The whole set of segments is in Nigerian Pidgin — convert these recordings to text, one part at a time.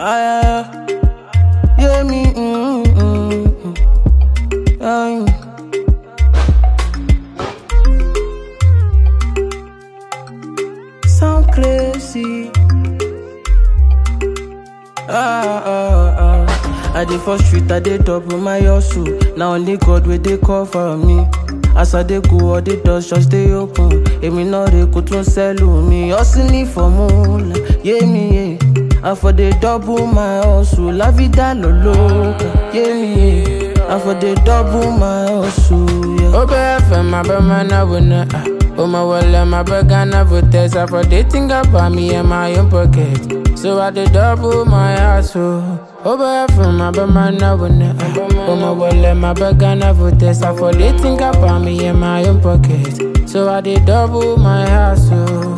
Ah, yeah, me, mm, mm, mm. Ah, Sound crazy. Ah, ah, ah. I dey for street, I dey double my hustle. Now only God wey dey cover me. As I dey go, all the doors just dey open. Èmi náà rè kó tún sẹ́lù mi. Hustling for moolah, yeah me, yeah. I for dey double my hustle. La vida lo loca, yeah me, yeah. I for dey double my hustle, yeah. Obe FM, my bema na wuna. Oh my wallet, my burger na votes. I for they think about me in my own pocket. So I did double my hustle. Obe FM, my bema na wuna. Oh my wallet, my burger na votes. I for they think about me in my own pocket. So I did double my hustle.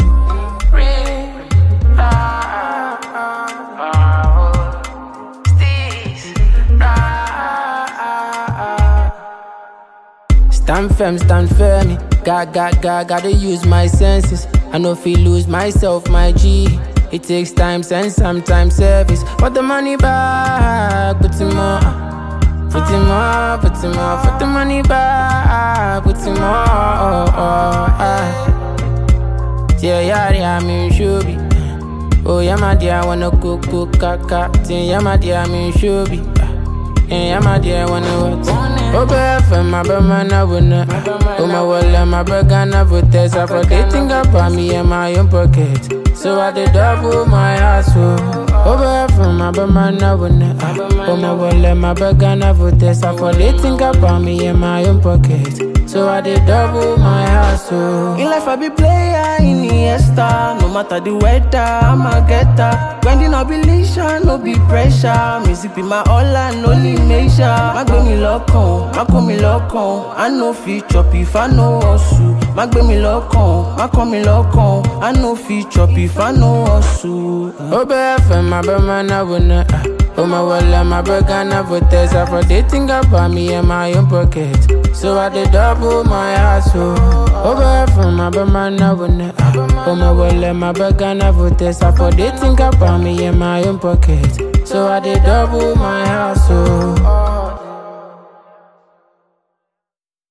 Stand firm, stand firm. Got, got, got, gotta use my senses. I know if lose myself, my G. It takes time and sometimes service. But the money back, put him more. Put him more, put him more. Put the money back, put him more. Oh, oh, ah. Yeah, yeah, yeah, I'm in shubi. Oh, yeah, my dear, I wanna cook, cook, kaka. Yeah, my dear, I'm in shubi. Yeah, my dear, wanna what? Oh, FM, my bema na wuna. Oh, my wallet, my burger na votes. I for they think about me in my own pocket. So I did double my hustle. Oh, FM, my bema na wuna. Oh, my wallet, my burger na votes. I for they think about me in my own pocket. So I did double my hustle. In life I be player in Iniesta No matter the weather, I'm a getter Grinding up elation, no be pressure Music be my all and only measure Má gbé mi lọ́kàn, má kó mi lọ́kàn I no fit chop if I no hustle Má gbé mi lọ́kàn, má kó mi lọ́kàn I no fit chop if I no hustle Oh, FM, my bema na wuna. Oh, my wallet, my burger na votes. I for they think about me in my own pocket. So I did double my hustle. Oh, FM, my bema na wuna. Oh, my wallet, my burger na votes. I for they think about me in my own pocket. So I did double my hustle.